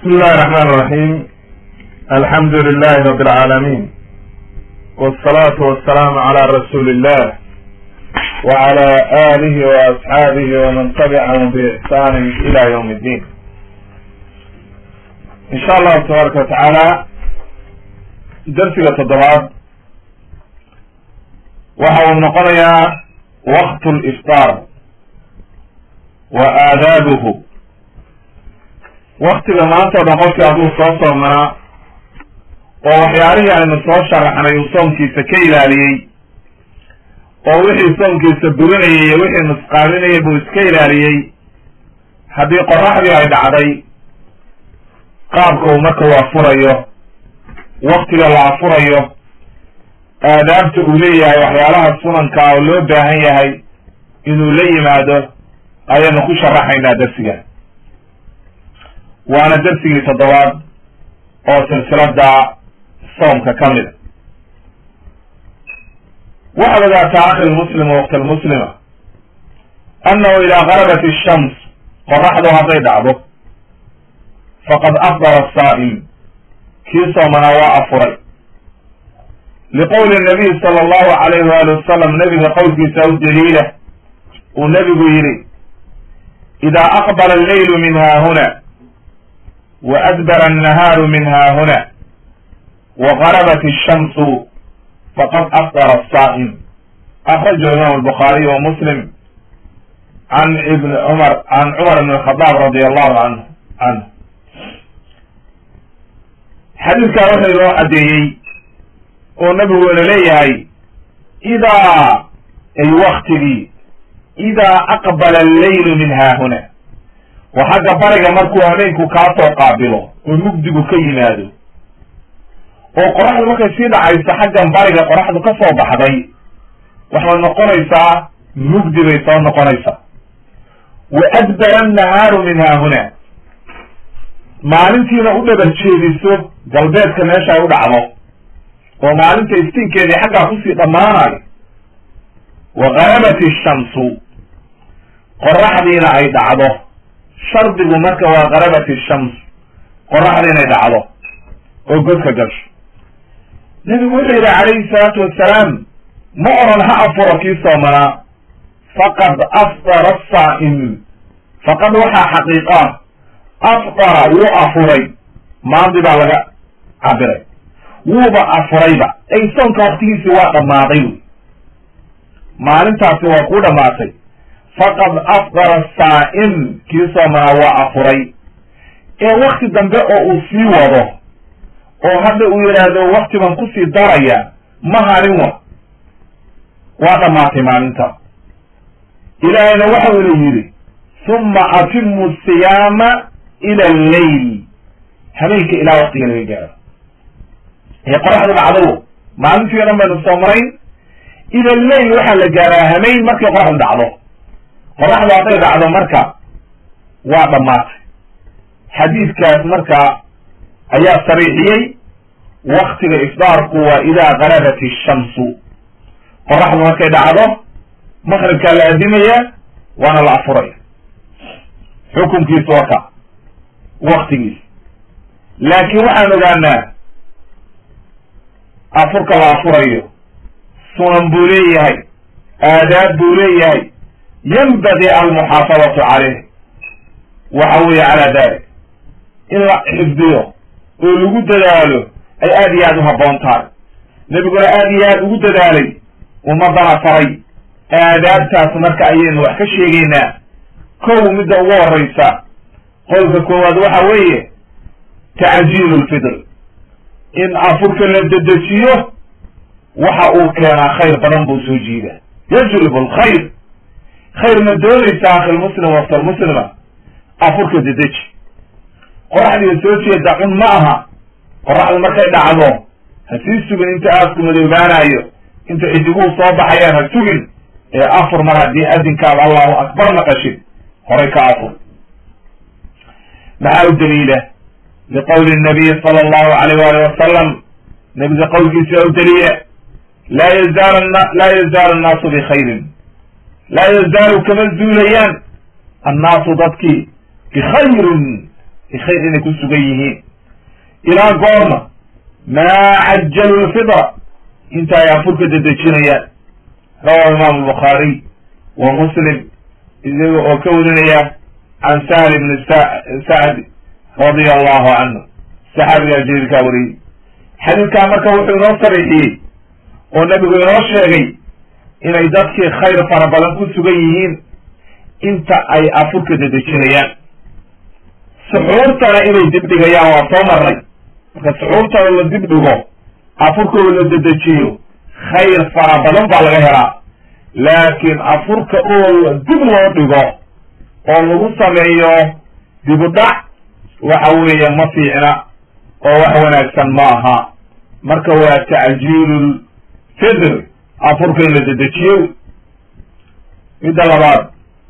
بسم الله الرحمن الرحيم الحمد لله رب العالمين والصلاة والسلام على رسول الله وعلى آله وأصحابه ومن تبعهم بإحسان إلى يوم الدين إن شاء الله تبارك وتعالى درسك التضباب وهو نقضي وقت الإفطار وآدابه waktiga maanta o dhan qofkii hadduu soo soomanaa oo waxyaalihii aynu soo sharaxnay uu soomkiisa ka ilaaliyey oo wixii soomkiisa burinayay iyo wixii nusqaaminayay buu iska ilaaliyey haddii qoraxdii ay dhacday qaabka uu marka u afurayo waktiga la afurayo aadaabta uu leeyahay waxyaalaha sunanka oo loo baahan yahay inuu la yimaado ayaanu ku sharaxaynaa darsiga waana darsigii toddobaad oo silsilada soomka ka mid a waxaad ogaataa akhi lmuslima waqti almuslima annahu idaa garabat ishams qoraxdu hadday dhacdo faqad afdara asaa'im kii soomanaa waa afuray liqowli nabiy sala allahu alayhi waali wasalam nebiga qowlkiisa u daliila uu nebigu yidhi idaa aqbala alleylu min haahuna وأدبر النهار من ها هنا وغربت الشمس فقد أفطر الصائم أخرجه الإمام البخاري ومسلم عن ابن عمر عن عمر بن الخطاب رضي الله عنه عنه حديث كان وحي لو أديي ونبي ولا ليهي إذا أي وقت لي إذا أقبل الليل من ها هنا wa xagga bariga markuu habeenku kaa soo qaabilo oo mugdigu ka yimaado oo qoraxdu markay sii dhacayso xaggan bariga qoraxdu ka soo baxday waxay noqonaysaa mugdi bay soo noqonaysaa wa adbara annahaaru min haahuna maalintiina u dhabar jeediso galbeedka meesha ay u dhacdo oo maalinta iftiinkeedii xaggaa kusii dhammaanayo wa garabat ishamsu qoraxdiina ay dhacdo shardigu marka waa garabat ishams qoraxda inay dhacdo oo godka gasho nebigu wuxuu yidhi calayhi salaatu wassalaam ma oran ha afuro kii soomanaa faqad afdara asaa'im faqad waxaa xaqiiqa afdara wuu afuray maadi baa laga cabiray wuuba afurayba ay soonka waktigiisii waa dhammaaday wy maalintaasi waa kuu dhammaatay faqad afdara saa'im kii soomanaa waa afuray ee wakti dambe oo uu sii wado oo hadda uu yidhaahdo wakti baan kusii daraya ma harin wa waa dhammaatay maalinta ilaahayna waxa ula yidhi summa atimu siyaama ila alleyl habeenka ilaa waktiga laga gaaro ee qoraxdu dhacdo maalintii o dhan baynu soomarayn ila alleyl waxaa la gaaraa hameyn markay qoraxdu dhacdo qoraxdu hadday dhacdo marka waa dhammaatay xadiidkaas marka ayaa sariixiyey waktiga ifdaarku waa idaa garabat ishamsu qoraxdu markay dhacdo maqribkaa la adimaya waana la afuraya xukunkiisu waa ka waktigiis laakiin waxaan ogaanaa afurka la afurayo sunan buu leeyahay aadaab buu leeyahay yanbagi almuxaafadatu caleyh waxa weeye calaa dalik in la xifdiyo oo lagu dadaalo ay aad iyo aad u habboon tahay nebiguna aad iyo aad ugu dadaalay ummadana faray aadaabtaas marka ayaynu wax ka sheegaynaa kow midda ugu horreysa qolka koowaad waxa weeye tacjiilu lfidr in afurka la dedejiyo waxa uu keenaa khayr badan buu soo jiida yajlibu alkhayr khayr ma doonaysa akhilmuslim waftalmuslima afurka dedeji qoraxdiga soo jeeda cun ma aha qoraxdu markay dhacdo ha sii sugin inta aasku madoobaanayo inta xidiguhu soo baxayaan ha sugin ee afur mar haddii adinkaad allahu akbar naqashid horay ka afur maxaa u daliila liqowli nabiyi sala allahu alayh waali wasalam nebiga qowlkiisa u daliila laa yazaal laa yazaalu annaasu bikhayrin laa yazaalu kama zuulayaan annaasu dadkii bikhayrin khayr inay ku sugan yihiin ilaa goorma maa cajalu lfidra inta ay afurka dedejinayaan rawahu imaamu bukhaariy wa muslim isaga oo ka warinaya can sahl ibni sacd radia allahu canhu saxaabigaa jaliilkaa wariyey xadiidkaa marka wuxuu inoo sariixiyey oo nabigu inoo sheegay inay dadkii khayr fara badan ku sugan yihiin inta ay afurka dedejinayaan suxuurtana inay dibdhigayaan waa soo marnay marka suxuurtana la dibdhigo afurkooda la dedejiyo khayr fara badan baa laga helaa laakiin afurka oo dib loo dhigo oo lagu sameeyo dibudhac waxa weeye ma fiicna oo wax wanaagsan ma aha marka waa tacjiilul fidr afurka in la dedejiyo midda labaad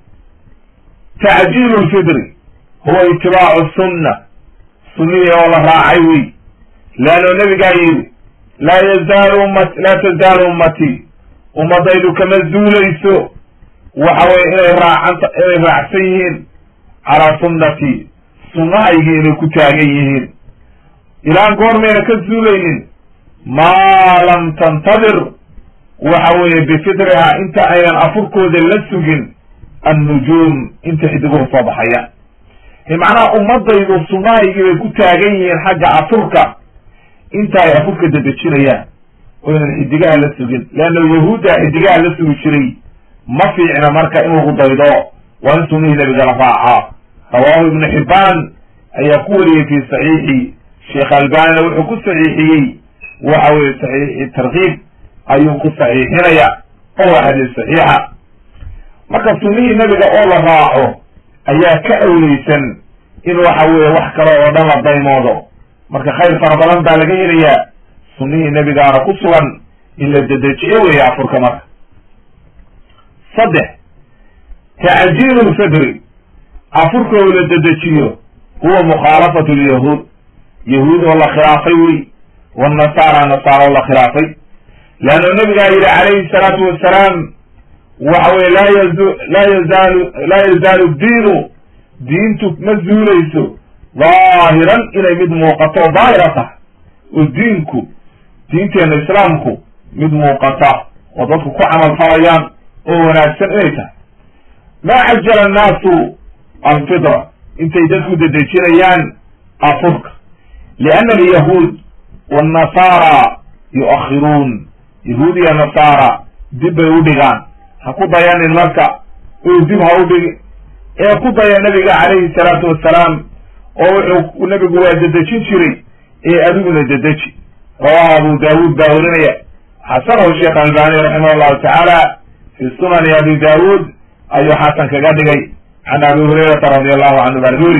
tacjiilu lfidri huwa itibaacu sunna sunnihii oo la raacay wey leanno nabigaa yidhi laa yazaalu ummat laa tazaalu ummatii ummadaydu kama zuulayso waxa weye inay raacanta inay raacsan yihiin calaa sunnatii sunnahaygii inay ku taagan yihiin ilaan goormayna ka zuulaynin maa lam tantadir waxa weeye bifidriha inta aynan afurkooda la sugin annujuum inta xidiguhu soo baxaya macnaha ummadaydu sunnahaygii bay ku taagan yihiin xagga afurka inta ay afurka dedejinayaan oynan xidigaha la sugin leanna yahuudda xidigaha la sugi jiray ma fiicna marka in lagu daydo waa in sunnihii nabiga la raacaa rawaahu ibnu xibbaan ayaa ku wariyey fi saxiixi sheekh albanina wuxuu ku saxiixiyey waxa weye saxiixi tarkiib ayuu ku saxiixinaya oo waa xadiis saxiixa marka sunnihii nabiga oo la raaco ayaa ka awleysan in waxa weeye wax kale oo dhan la daymoodo marka khayr fara badan baa laga helayaa sunnihii nabigaana ku sugan in la dedejiyo weeye afurka marka saddex tacjiilu lfidri afurka oo la dedejiyo huwa mukhaalafatu lyahuud yahuud oo la khilaafay wey wanasaara nasaara oo la khilaafay leanna nabigaa yidhi calayhi salaatu wasalaam waxa weye laa yazu laa yazaalu laa yazaalu diinu diintu ma zuulayso daahiran inay mid muuqato oo daahira tahay oo diinku diinteena islaamku mid muuqata oo dadku ku camal falayaan oo wanaagsan inay tahay maa cajala annaasu alfidra intay dadku dedejinayaan afurka lianna alyahuud waannasaara yu'akhiruun yahuud iyo nasaara dib bay u dhigaan ha ku dayanin marka oo dib ha u dhigi ee ku daya nabiga calayhi salaatu wassalaam oo wuxuu nabigu waa dedejin jiray ee adiguna dedeji rawahu abu daawuud baa warinaya xasanahu sheekh albani raximah allahu tacaala fi sunani abi daawuud ayuu xasan kaga dhigay can abi hurayrata radi allahu canhu baa laga weri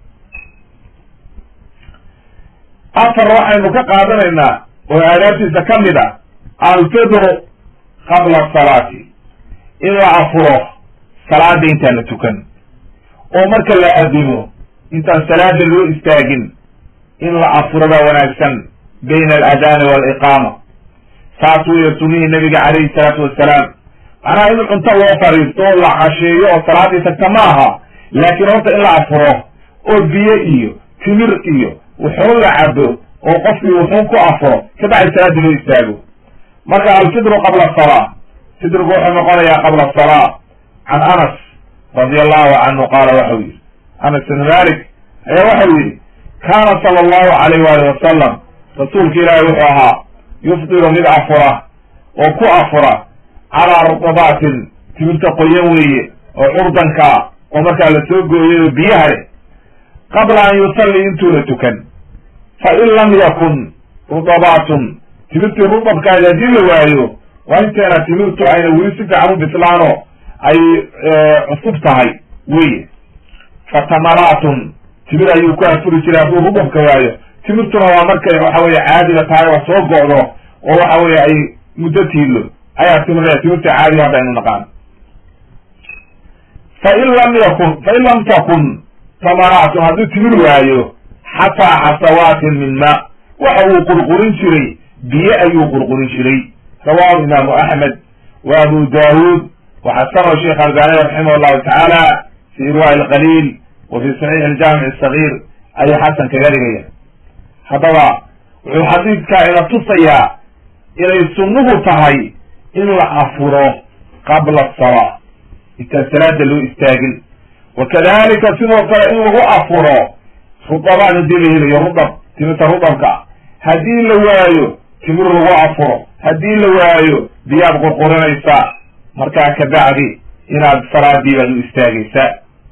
afar waxaynu ka qaadanaynaa oo aadaabtiisa ka mid a alfidru qabla asalaati in la afuro salaada intaan la tukan oo marka la adimo intaan salaada loo istaagin in la afuro baa wanaagsan bayna aladaani waaliqaama saas weeye sunnihii nabiga calayhi salaatu wassalaam macnaha in cunto loo fariisto oo la casheeyo oo salaadii tagta ma aha laakiin horta in la afuro oo biyo iyo timir iyo wuxuu la cabo oo qofkii wuxuu ku afuro kabacdi salaada loo istaago marka alfidru qabla asalaa fidrigu wuxuu noqonayaa qabla asalaa can anas radi allahu canhu qaala waxau yihi anas ibn malik ayaa waxau yihi kaana sala allahu alayh waali wasalam rasuulka ilaahi wuxuu ahaa yufdiru mid afura oo ku afura calaa rutabatin timirta qoyan weeye oo curdanka oo markaa la soo gooyay oo biyaha leh qabla an yusalli intuuna tukan fa in lam yakun rutabatun timirtii rudabkaadi haddii la waayo waa inteena timirtu ayna weli si fiican u bislaano ay cusub tahay weye fatamaraatun timir ayuu ku afuri jiray hadduu rudabka waayo timirtuna waa markay waxa weye caadiga tahay oo soo go'do oo waxa weye ay muddo tiilo ayaa timir timirta caadiga hadda aynu naqaan fain lam yakun fain lam takun tamaraatun hadduu timir waayo xataa xasawaatin min ma waxa uu qurqurin jiray biyo ayuu qurqurin jiray rawahu imaamu axmed wa abu daawuud waxasanahu sheekh albani raximah llahu tacaala fi irwaai alqaliil wa fi saxiix aljamic asagir ayay xasan kaga dhigayaan haddaba wuxuu xadiidkaa ina tusayaa inay sunnuhu tahay in la afuro qabla asalaa intaan salaada loo istaagin wa kadalika sidoo kale in lagu afuro rudabaan hadii la helayo rudab timirta rudabka haddii la waayo timir lagu afuro haddii la waayo biyaad qurqurinaysaa markaa kabacdi inaad salaadii baad u istaagaysaa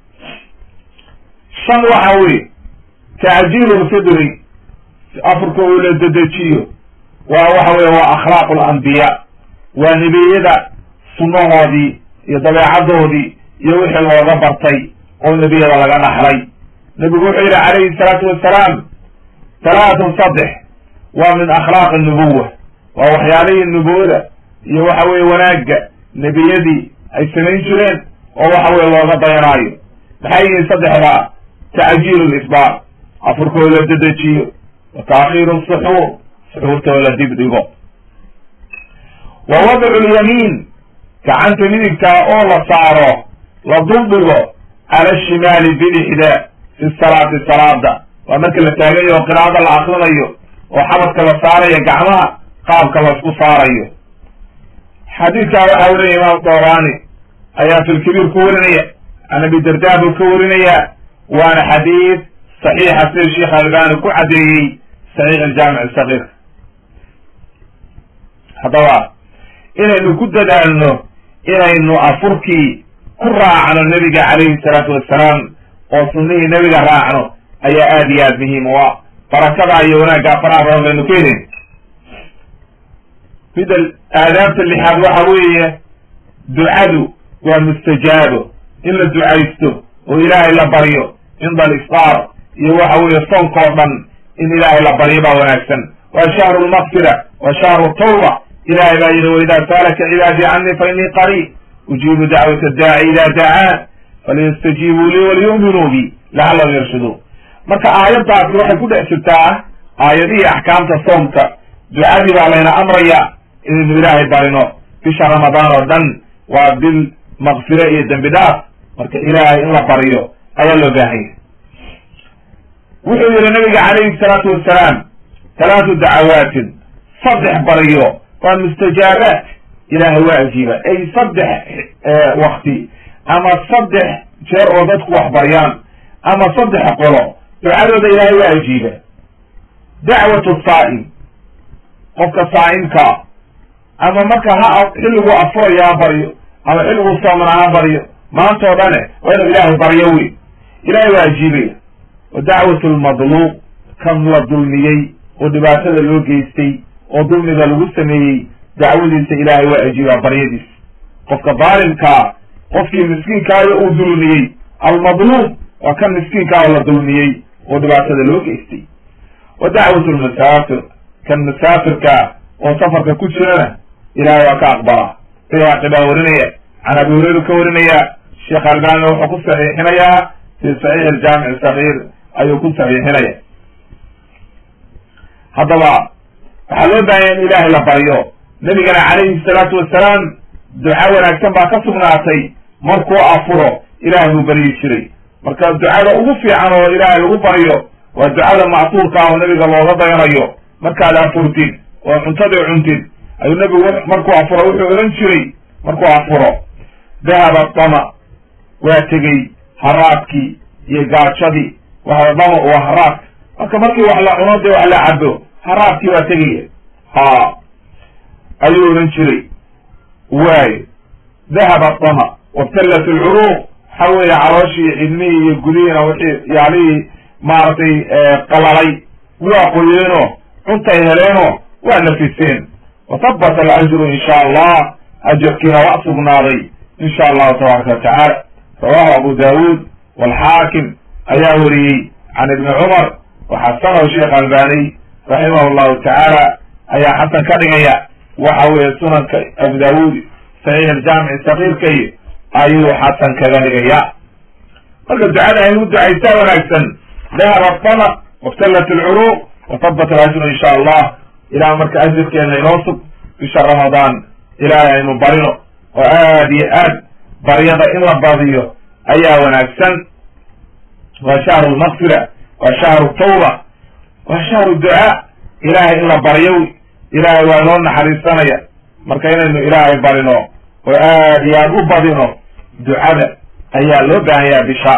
shan waxa weye tacjiilu lfidri afurka oo la dedejiyo waa waxa weye waa akhlaaqu alambiya waa nebiyada sunnahoodii iyo dabeecadoodii iyo wixii looga bartay oo nebiyada laga dhaxlay nebigu wuxuu yidhi calayhi salaatu wassalaam talaatun saddex waa min akhlaaqi nubuwa waa waxyaalihii nubuwada iyo waxa weye wanaagga nebiyadii ay samayn jireen oo waxa weye looga dayanaayo maxay yihiin saddexdaa tacjiilu lisbaar afurkoo la dedejiyo wa taakhiiru suxuur suxuurtoo la dib dhigo wa wadcu lyamiin gacanta midigtaa oo la saaro la duldhigo cala shimaali bidixda fi salaati salaada waa marka la taagayo oo qiraa'ada la akrinayo oo xabadka la saarayo gacmaha qaabka laisku saarayo xadiidkaa waxaa werinaya imaam doraani ayaa fi lkabiir ku warinaya can abi darda buu ka warinaya waana xadiid saxiixa sida sheekh albani ku caddeeyey saxiix aljaamic sagiir haddaba inaynu ku dadaalno inaynu afurkii ku raacno nebiga calayhi salaatu wassalaam oo sunnihii nebiga raacno ayaa aad iyo aad muhiim u ah barakada iyo wanaaggaa faraha badan baynu ka helin mida aadaabta lixaad waxa weeye ducadu waa mustajaabo in la ducaysto oo ilaahay la baryo cinda aliftaar iyo waxa weeye soonka oo dhan in ilaahay la baryo baa wanaagsan waa shahru lmaqfira waa shahru tawba ilahay baa yidhi waidaa saalaka cibaadii canii fa inii qariib ujiibu dacwata daaci ida dacaan falyastajiibuu lii waliyu'minuu bi lacallahum yarshuduun marka aayaddaasi waxay ku dhex jirtaa aayadihii axkaamta soomka ducadii baa layna amraya inaynu ilaahay barino bisha ramadaan oo dhan waa bil maqfire iyo dembi dhaaf marka ilaahay in la baryo ayaa loo baahanya wuxuu yihi nabiga calayhi salaatu wassalaam talaatu dacawaatin saddex baryo waa mustajaabaat ilaahay waa ajiiba ay saddex wakti ama saddex jeer oo dadku wax baryaan ama saddex qolo ducadooda ilaahay waa ajiiba dacwatu saa'im qofka saa'imkaa ama marka ha xilligu afuraya ha baryo ama xilligu soomana ha baryo maanta oo dhane waa inuu ilaahay baryo wey ilaahay waa ajiibaya wa dacwatu lmadluub kan la dulmiyey oo dhibaatada loo geystay oo dulmiga lagu sameeyey dacwadiisa ilaahay waa ajiibaa baryadiis qofka daalimkaa qofkii miskiinkaayo uu dulmiyey almadluub waa kan miskiinkaa oo la dulmiyey oo dhibaatada loo geystay wa dacwatu lmusaafir kan musaafirkaa oo safarka ku jirana ilaahay waa ka aqbalaa bayhaqi baa warinaya can abi hureyru ka warinaya sheekh albaanina wuxuu ku saxiixinayaa fi saxiix aljaamic sagiir ayuu ku saxiixinaya haddaba waxaa loo baahanya in ilaahay la baryo nebigana calayhi salaatu wassalaam duca wanaagsan baa ka sugnaatay markuu afuro ilaahay buu baryi jiray marka ducada ugu fiican oo ilaahay lagu baryo waa ducada macsuurka ah oo nebiga looga dayanayo markaad afurtid oo cuntadii cuntid ayuu nebigu markuu afuro wuxuu odhan jiray markuu afuro dahaba dama waa tegey haraadkii iyo gaajadii waxa dama waa haraadka marka markii wax la cuno dee wax la cabo haraadkii waa tegaya ha ayuu odhan jiray waayo dahaba dama wabtallat alcuruuq waxa weeye calooshii cidmihii iyo gudihiina wixii yaalihii maaragtay qalalay waa qoyeenoo cuntay heleenoo waa nafiseen watabata alajru in sha allah ajarkiina waa sugnaaday in sha allahu tabaaraka watacaala rawahu abu daawuud walxaakim ayaa wariyey can ibni cumar waxasanahu sheekh albaniy raximah llahu tacaala ayaa xasan ka dhigaya waxa weeye sunanka abu daawuud saxiix aljaamici sakiirkay ayuu xasan kaga dhigaya marka ducada aynu ducaysaa wanaagsan dahaba dama wabtallat alcuruuq watabat alajru in sha allah ilaah marka ajirkeena inoo sug bisha ramadaan ilaahay aynu barino oo aad iyo aad baryada in la badiyo ayaa wanaagsan waa shahru lmaqfira waa shahru tawba waa shahru ducaa ilaahay in la baryo ilaahay waa inoo naxariisanaya marka inaynu ilaahay barino oo aad iyo aad u badino ducada ayaa loo baahan yaha bisha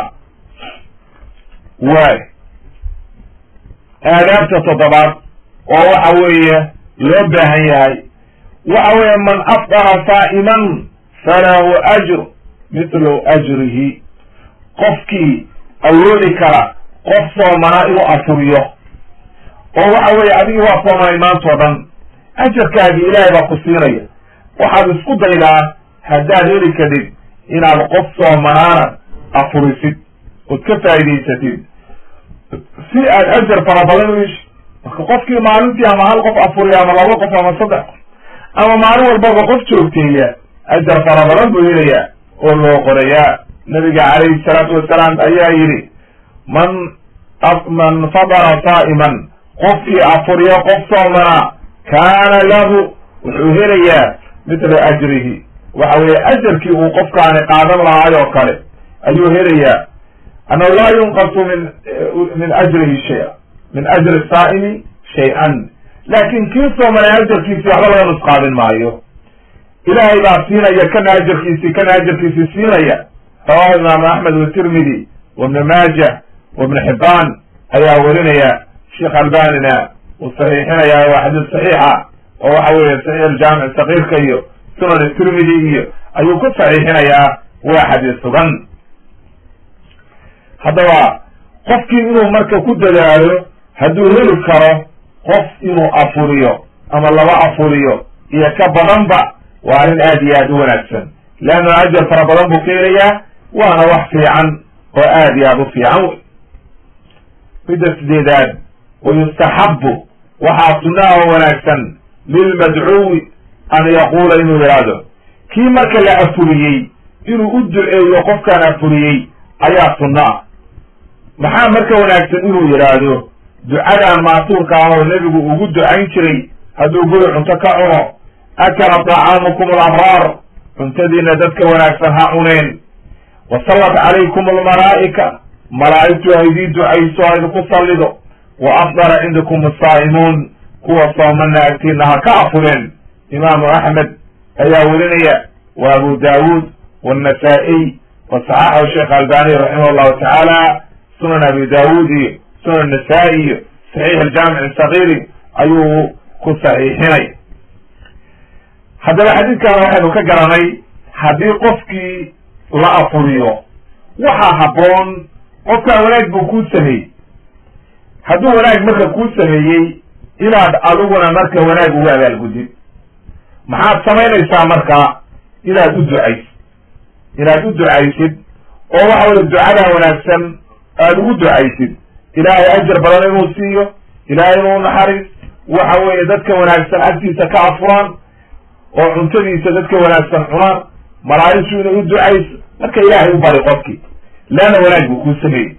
waay aadaabta toddobaad oo waxa weeye loo baahan yahay waxa weeye man afdara saa'iman falahu ajr mithlu ajrihi qofkii awoodi kara qof soomanaa inuu afuriyo oo waxa weeye adigii waa soomanay maantao dhan ajarkaagii ilaahay baa ku siinaya waxaad isku daydaa haddaad heli kadib inaad qof soomanaana afurisid ood ka faa'idaysatid si aad ajar fara badan u ishi marka qofkii maalintii ama hal qof afuriya ama laba qof ama saddex qof ama maalin walbaba qof joogteeya ajar fara badan buu helayaa oo loo qorayaa nabiga calayhi salaatu wasalaam ayaa yidhi man man fadara saa'iman qofkii afuriyo qof soomanaa kaana lahu wuxuu helayaa mithla ajrihi waxa weeye ajarkii uu qofkaani qaadan lahaay oo kale ayuu helayaa annahu laa yunqasu min min ajrihi shaya min ajri saa'imi shay-an laakin kii soomanay ajarkiisii waxba laga nusqaadin maayo ilaahay baa siinaya kana ajarkiisii kana ajarkiisii siinaya rawahu imaamu axmed watirmidi wabni maajah wabni xibaan ayaa werinaya sheekh albanina uu saxiixinaya waa xadiis saxiixa oo waxa weeye saxiix aljaamic sakiirka iyo sunan tirmidi iyo ayuu ku saxiixinayaa waa xadiis sugan haddaba qofkii inuu marka ku dadaalo hadduu heli karo qof inuu afuriyo ama laba afuriyo iyo ka badanba waa arrin aad iyo aad u wanaagsan leanna ajar fara badan buu ka helayaa waana wax fiican oo aad iyo aad u fiican wey midda sideedaad wayustaxabu waxaa sunnaha oo wanaagsan lilmadcuwi an yaquula inuu yidhaahdo kii marka la afuriyey inuu u duceeyo qofkaan afuriyey ayaa sunno ah maxaa marka wanaagsan inuu yidhaahdo ducadan maasuurka ah oo nebigu ugu ducayn jiray hadduu guri cunto ka cuno akala طacaamukum alabraar cuntadiina dadka wanaagsan ha cuneen wasallat calaykum almalaa'ika malaa'igtu ha idii ducayso ha idinku sallido wa afdara cindakum asaa'imuun kuwa soomana agtiina ha ka afureen imaamu axmed ayaa werinaya wa abu daawuud wannasaa'iy wa saxaxahu sheekh albani raximah allahu tacaala sunan abi daawuud iyo sunan nasaa-i iyo saxiix aljaamic sagiiri ayuu ku saxiixinay haddaba xadiidkan waxaynu ka garanay haddii qofkii la afuriyo waxaa habboon qofkaa wanaag buu kuu sameeyey hadduu wanaag marka kuu sameeyey inaad adiguna marka wanaag ugu abaalgudid maxaad samaynaysaa marka inaad u ducaysid inaad u ducaysid oo waxa weye ducadaa wanaagsan aada ugu ducaysid ilaahay ajar badan inuu siiyo ilaahay inuu naxariis waxa weeye dadka wanaagsan agtiisa ka afuraan oo cuntadiisa dadka wanaagsan cunaan malaa'igtu inay u ducayso marka ilaahay u bari qofkii leanna wanaag buu kuu sameeyey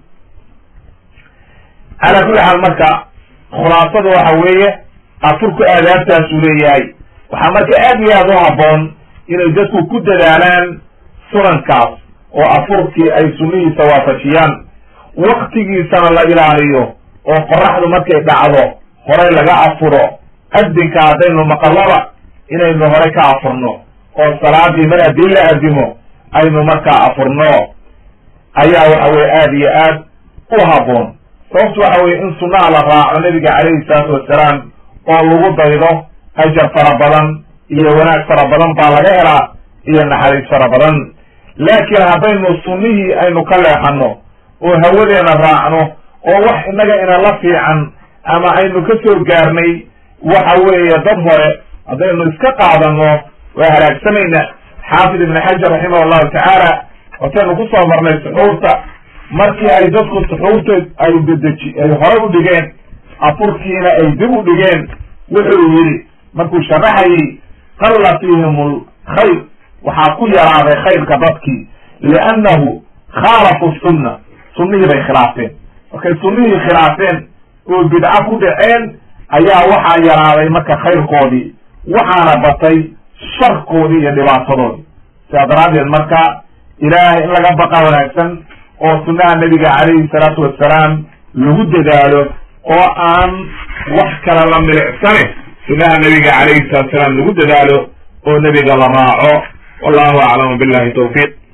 calaa kulli xaal marka khulaasada waxa weeye afurku aadaabtaasuu leeyahay waxaa marka aad iyo aad u habboon inay dadku ku dadaalaan sunankaas oo afurkii ay sunnihiisa waafajiyaan waktigiisana la ilaaliyo oo qoraxdu markay dhacdo horey laga afuro adinka haddaynu maqalaba inaynu hore ka afurno oo salaadii mar haddii la adimo aynu markaa afurno ayaa waxa weye aad iyo aad u habboon sababtu waxa weye in sunnaha la raaco nabiga calayhi salaatu wassalaam oo lagu daydo ajar fara badan iyo wanaag fara badan baa laga helaa iyo naxariis fara badan laakiin haddaynu sunnihii aynu ka leexano oo hawadeena raacno oo wax innaga inala fiican ama aynu ka soo gaarnay waxa weeye dad hore haddaynu iska qaadano waa halaagsamayna xaafid ibn xajar raximah allahu tacaala wataynu kusoo marnay suxuurta markii ay dadku suxuurta ay dedeji ay hore u dhigeen afurkiina ay dib u dhigeen wuxuu yidhi markuu sharaxayay qalla fiihim lkhayr waxaa ku yaraaday khayrka dadkii liannahu khaalafu sunna sunnihii bay khilaafeen markay sunnihii khilaafeen oo bidco ku dhaceen ayaa waxaa yaraaday marka khayrkoodii waxaana batay sharkoodii iyo dhibaatadoodii sidaa daraaddeed marka ilaahay in laga baqa wanaagsan oo sunnaha nebiga calayhi salaatu wassalaam lagu dadaalo oo aan wax kale la milicsane sunaha nabiga calayhi salatu salaam lagu dadaalo oo nebiga la raaco wallahu aclamu billahi tawfiiq